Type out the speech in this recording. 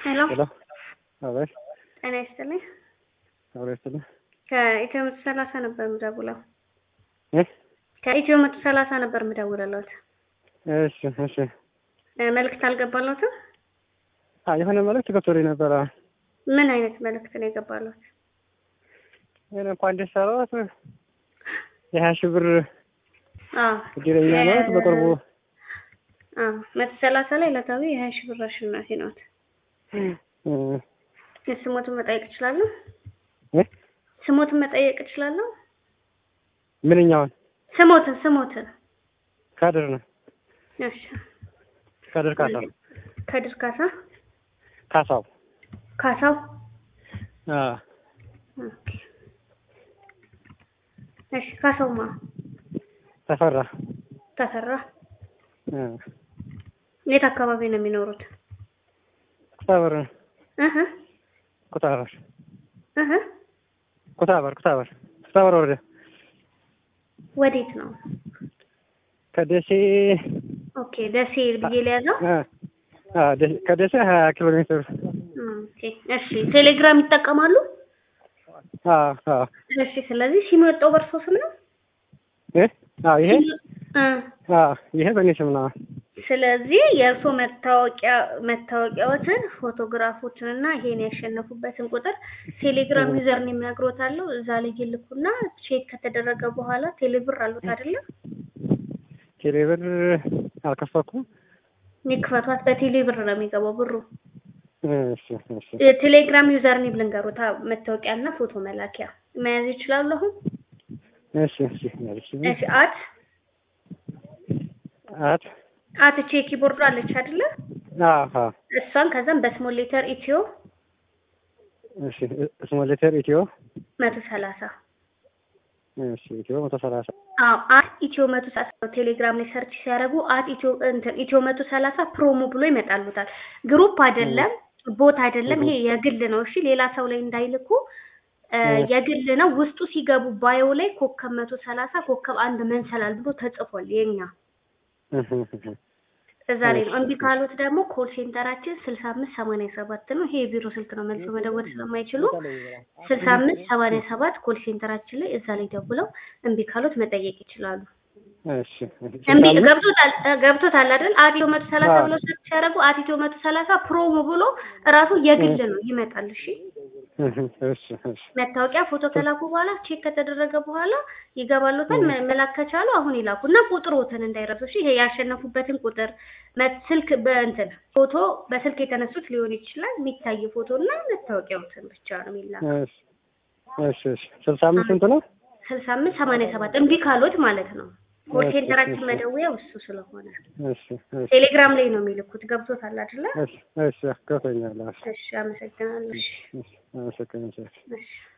ሄሎ ሄሎ አቤት ጤና ይስጥልኝ። አብሮ ይስጥልኝ ከኢትዮ መቶ ሰላሳ ነበር የምደውለው። እ ከኢትዮ መቶ ሰላሳ ነበር የምደውልለት። እሺ እሺ እ መልዕክት አልገባለትም? አ የሆነ መልዕክት ገብቶልኝ ነበረ ምን አይነት መልዕክት ነው የገባለት? እኔ እንኳን ደስ አለዎት የሀያ ሺህ ብር አዎ እድለኛ ነዎት በቅርቡ አዎ መቶ ሰላሳ ላይ ዕለታዊ የሀያ ሺህ ብር አሸናፊ ነዎት። እ ስሞትን መጠየቅ እችላለሁ? እ ስሞትን መጠየቅ እችላለሁ? ምንኛውን ስሞትን ስሞትን ካድር ነው እሺ ካድር ካሳው ከድር ካሳ ካሳው ካሳው አ ኦኬ እሺ ካሳውማ ተፈራ ተፈራ እ የት አካባቢ ነው የሚኖሩት? ኩታበር እህ ኩታበር እህ ኩታበር ኩታበር ኩታበር ወረዳ ወዴት ነው? ከደሴ ኦኬ ደሴ ብዬ ሊያዘው አ አ ደ- ከደሴ ሀያ ኪሎ ሜትር ኦኬ እሺ ቴሌግራም ይጠቀማሉ? አ አ እሺ ስለዚህ ሲሙ የወጣው በእርሶ ስም ነው? እ አ ይሄ እ አ ይሄ በእኔ ስም ነው ስለዚህ የእርሶ መታወቂያ መታወቂያዎትን ፎቶግራፎችን እና ይሄን ያሸነፉበትን ቁጥር ቴሌግራም ዩዘር ነው የሚያግሮታለሁ እዛ ላይ ይልኩና ቼክ ከተደረገ በኋላ ቴሌብር አሉት አይደለ? ቴሌብር አልከፈኩም ይክፈቷት በቴሌ ብር ነው የሚገባው ብሩ። እሺ እሺ የቴሌግራም ዩዘር ኔም ልንገሩታ መታወቂያ እና ፎቶ መላኪያ መያዝ ይችላሉ አሁን? እሺ እሺ እሺ እሺ አት አት አት እቺ የኪቦርዱ አለች አይደለ? አሃ እሷን ከዛም በስሞል ሌተር ኢትዮ እሺ ስሞል ሌተር ኢትዮ መቶ ሰላሳ እሺ ኢትዮ መቶ ሰላሳ አዎ አት ኢትዮ መቶ ሰላሳ ቴሌግራም ላይ ሰርች ሲያደርጉ አት ኢትዮ እንትን ኢትዮ መቶ ሰላሳ ፕሮሞ ብሎ ይመጣሉታል። ግሩፕ አይደለም ቦት አይደለም፣ ይሄ የግል ነው። እሺ ሌላ ሰው ላይ እንዳይልኩ እ የግል ነው። ውስጡ ሲገቡ ባዮ ላይ ኮከብ መቶ ሰላሳ ኮከብ አንድ መንሰላል ብሎ ተጽፏል የኛ እዛ ላይ ነው። እምቢ ካሉት ደግሞ ኮል ሴንተራችን ስልሳ አምስት ሰማንያ ሰባት ነው። ይሄ የቢሮ ስልክ ነው። መልሶ መደወል ስለማይችሉ ስልሳ አምስት ሰማንያ ሰባት ኮል ሴንተራችን ላይ እዛ ላይ ደውለው እምቢ ካሉት መጠየቅ ይችላሉ። እሺ እምቢ ገብቶታል እ ገብቶታል አይደል? አቲዮ መቶ ሰላሳ ብሎ ሰርች ሲያደርጉ አቲዮ መቶ ሰላሳ ፕሮሞ ብሎ እራሱ የግል ነው ይመጣል። እሺ እሺ እሺ መታወቂያ ፎቶ ከላኩ በኋላ ቼክ ከተደረገ በኋላ ይገባሉታል። መ- መላክ ከቻሉ አሁን ይላኩ እና ቁጥሮትን እንዳይረሱ። እሺ ይሄ ያሸነፉበትን ቁጥር መ- ስልክ በእንትን ፎቶ በስልክ የተነሱት ሊሆን ይችላል። የሚታይ ፎቶ እና መታወቂያዎትን ብቻ ነው የሚላክ። እሺ እሺ እሺ ስልሳ አምስት ስንት ነው? ስልሳ አምስት ሰማንያ ሰባት እምቢ ካሉት ማለት ነው። ኮል እሺ፣ ሴንተራችን እሺ። መደወያው እሱ ስለሆነ እሺ እሺ ቴሌግራም ላይ ነው የሚልኩት። ገብቶታል አይደለ? እሺ እሺ ገብቶኛል። እሺ እሺ አመሰግናለሁ። እሺ እሺ አመሰግናለሁ። እሺ